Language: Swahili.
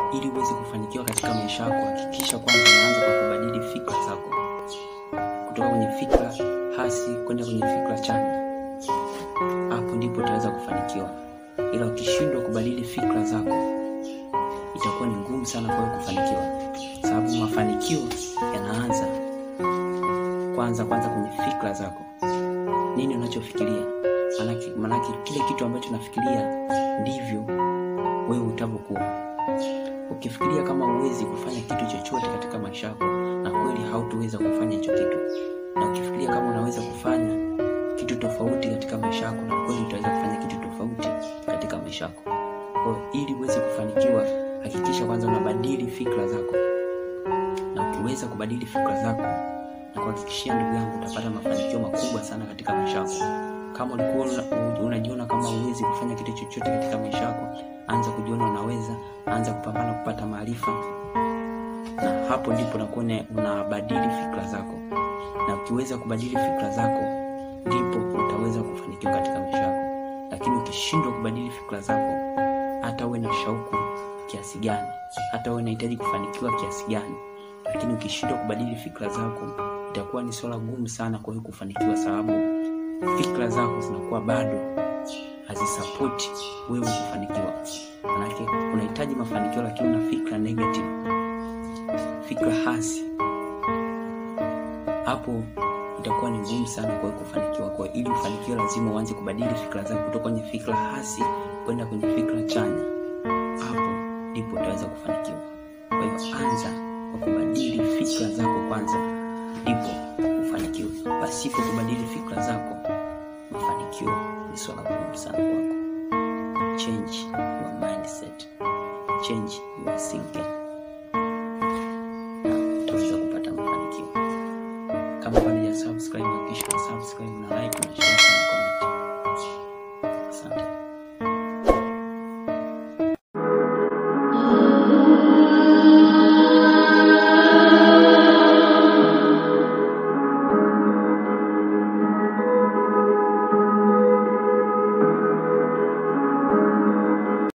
ili uweze kufanikiwa katika maisha yako, hakikisha kwanza unaanza kwa kubadili fikra zako kutoka kwenye fikra hasi kwenda kwenye fikra chanya. Hapo ndipo utaweza kufanikiwa, ila ukishindwa kubadili fikra zako itakuwa ni ngumu sana kwa wewe kufanikiwa, sababu mafanikio yanaanza kwanza kwanza kwenye fikra zako. Nini unachofikiria? Manake, manake kile kitu ambacho unafikiria ndivyo wewe utavyokuwa. Ukifikiria kama huwezi kufanya kitu chochote katika maisha yako, na kweli hautoweza kufanya hicho kitu, na ukifikiria kama unaweza kufanya kitu tofauti katika maisha yako, na kweli utaweza kufanya kitu tofauti katika maisha yako. Kwa hiyo ili uweze kufanikiwa, hakikisha kwanza unabadili fikra zako, na ukiweza kubadili fikra zako, na kuhakikishia ndugu yangu, utapata mafanikio makubwa sana katika maisha yako. Kama ulikuwa una- unajiona kama huwezi kufanya kitu chochote katika maisha yako, anza kujiona unaweza, anza kupambana kupata maarifa, na hapo ndipo unakuwa una- unabadili fikra zako, na ukiweza kubadili fikra zako, ndipo utaweza kufanikiwa katika maisha yako. Lakini ukishindwa kubadili fikra zako, hata uwe na shauku kiasi gani, hata uwe unahitaji kufanikiwa kiasi gani, lakini ukishindwa kubadili fikra zako, itakuwa ni swala gumu sana kwa wewe kufanikiwa, sababu fikra zako zinakuwa bado hazisapoti wewe kufanikiwa. Manake unahitaji mafanikio, lakini una fikra negative, fikra hasi, hapo itakuwa ni ngumu sana kwa wewe kufanikiwa. Kwa hiyo ili ufanikiwe, lazima uanze kubadili fikra zako kutoka kwenye fikra hasi kwenda kwenye fikra chanya. Hapo ndipo utaweza kufanikiwa. Kwa hiyo anza kwa kubadili fikra zako kwanza, ndipo ufanikiwe. Pasipo kubadili fikra zako, mafanikio ni swala gumu sana kwako. Change your mindset, change your thinking, na utaweza kupata mafanikio. Kama bado ya subscribe, hakikisha una subscribe na like na share na comment.